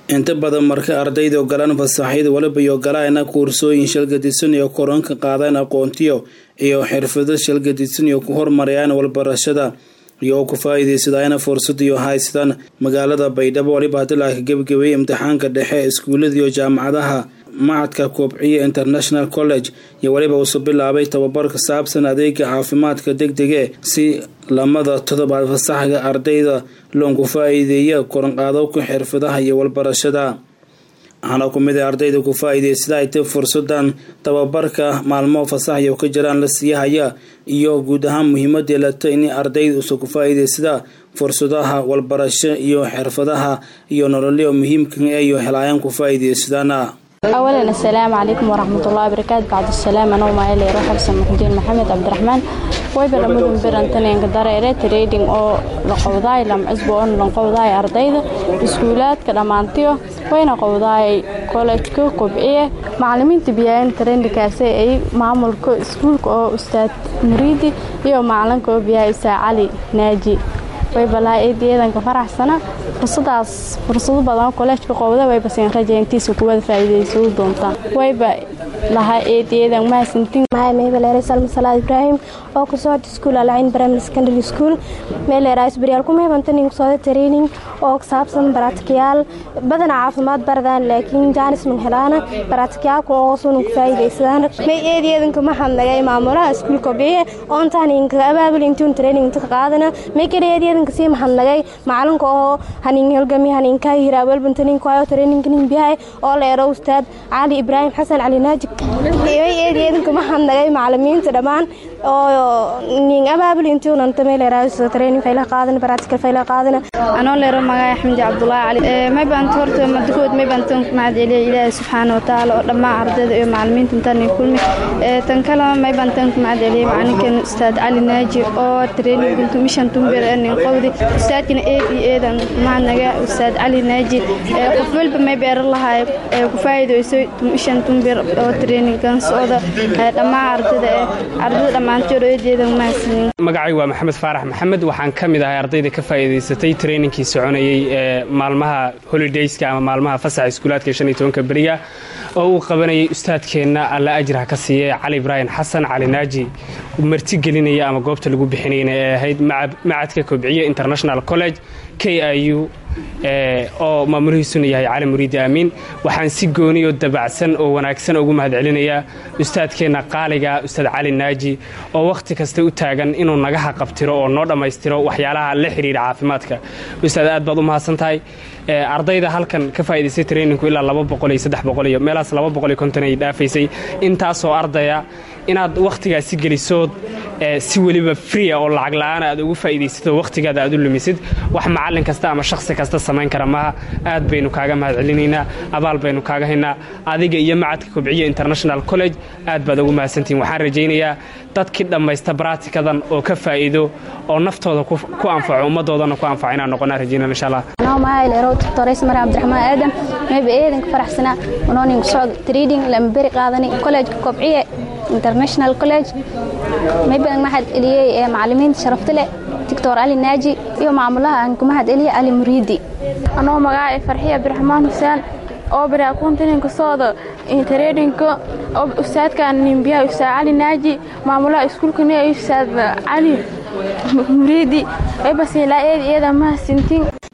inta badan marka ardayda ogolaan fasaxyada waliba iyo ogolaana koorsooyin shalgadisan iyo koranka qaadaan aqoontiyo iyo xirfado shalgadisan iyo ku horumarayaan walbarashada iyo ku faa-iideysadayana fursad iyo haystaan magaalada baydhabo waliba hadii la gebagabeeyey imtixaanka dhexe iskuulada iyo jaamacadaha macadka koobciya international college iyo weliba uusoo bilaabay tababar ka saabsan adeega caafimaadka degdege si lamada todobaad fasaxga ardayda loonku faa-iideeya koranqaadowka xirfadaha iyo walbarashada waxaana ku mid a ardayda ku faa-iideysada ay tay fursadan tababarka maalmo fasaxyo ka jiraan la siiyahaya iyo guud ahaan muhiimadii lata in ardayda usa ku faa-iideysada fursadaha walbarasho iyo xirfadaha iyo nololyo muhiimka iyo helaayaan ku faa-iideysadaan awalan assalaamu calaykum waraxmatullahi wabarakaatu bacdusalaam anoo maayaleero xabsan muxudiin maxamed cabdiraxmaan wayba lamadun birantaneenka dareere trading oo la qowdaay lamcusbo oo lan qowdaay ardayda iskuulaadka dhammaantiyo wayna qowdaay kollejka kobciye macalimiinta biyaayan trendikaase ay maamulka iskuulka oo ustaad muriidi iyo macalinka oo biyaha isaa cali naaji waybalaa eedayeedanka faraxsana fursadaas fursado badan kolleejka qowda wayba siin rajayntiisa kuwada faa'iidaysan doontaan wayba lahaa eedayeedan mahadsantiin meybaleere salma salaad ibraahim oo ku socda iskuul alcayn primary secondary school meeleera isbaryaal ku meebantanin kusocda training oo saabsan baraatikayaal badana caafimaad baradaan laakiin jaanis man helaana baraatikayaal kun oo sunan ku faa'iidaysadaan may eedayeedanka mahadnagay maamulaha iskuulka biye oontaan inkaga abaabul intuun training inta ka qaadana may kale eedayeedanka sii mahadnagay macalinka oo hanin helgami haninkaa hiraawelbantaninkayo traininkanin biyahay oo leero ustaad cali ibraahim xasan cali naajig may eedayeedanka mahadnagay macalimiinta dhammaan oo nin abaabul intuunanta meeleeraayso training fayla qaadana baraatikal fayla qaadana anoo leero magaca xamdi cabdulaahi cali may baanta horta madakood may baantan ku mahad celiya ilaahi subxaana watacaala oo dhammaan ardayda iyo macalimiinta intaan kulmi tan kale may baantan ku mahad celiya macalinkan ustaad cali naaji oo training guntu mishan tumbir nin qowdi ustaadkina eed iyo eedan mahadnaga ustaad cali naaji qof walba may beeran lahaay ku faa'iideyso mishan tumbir oo trainingan socda dhammaan ardayda ardayda dhammaan magacay waa maxamed faarax maxamed waxaan ka mid ahay ardayda ka faa'iidaysatay traininkii soconayey ee maalmaha holidayska ama maalmaha fasaxa iskuulaadka shan iyo tobanka beriga oo uu qabanayay ustaadkeenna alla ajraha ka siiye cali ibraahim xasan cali naaji marti gelinaya ama goobta lagu bixinayna ee ahayd macadka kobciye international college k i u oo maamulihiisuna yahay cali muriidi aamiin waxaan si gooni oo dabacsan oo wanaagsan ugu mahad celinayaa ustaadkeenna qaaliga ustaad cali naaji oo wakhti kasta u taagan inuu naga haqabtiro oo noo dhammaystiro waxyaalaha la xidhiira caafimaadka ustaad aad baad u mahadsan tahay ardayda halkan ka faa'idaystay traininku ilaa laba boqol iyo saddex boqol iyo meelahaas laba boqol iyo konton ay dhaafaysay intaasoo ardaya inaad wakhtigaasi gelisood si weliba fria oo lacag la-aana aad ugu faa'iidaysato wakhtigaada aad u lumisid wax macallin kasta ama shakhsi kasta samayn kara maaha aad baynu kaaga mahad celinaynaa abaal baynu kaaga haynaa adiga iyo macadka kobciye international college aad baad ugu mahadsantihin waxaan rajaynayaa dadkii dhammaysta baraatikadan oo ka faa'iido oo naftooda ku anfaco ummaddoodana ku anfaco inaan noqonaa rajaynana insha allah doctores mari cabdiraxmaan aadam mayba eedanka faraxsana unoonin socod trading lama beri qaadani college kobciye international college maybadan mahad celiyey ee macalimiinta sharafta leh doctor cali naaji iyo maamulaha aan ku mahad celiye cali muriidi anoo magacay farxiye cabdiraxmaan xuseen oo bari akuntininka sooda tradingka ustaadkan nimbiyaha ustaad cali naaji maamulaha iskuulkani ustaad cali muriidi waybasilaa eed iyada mahadsintiin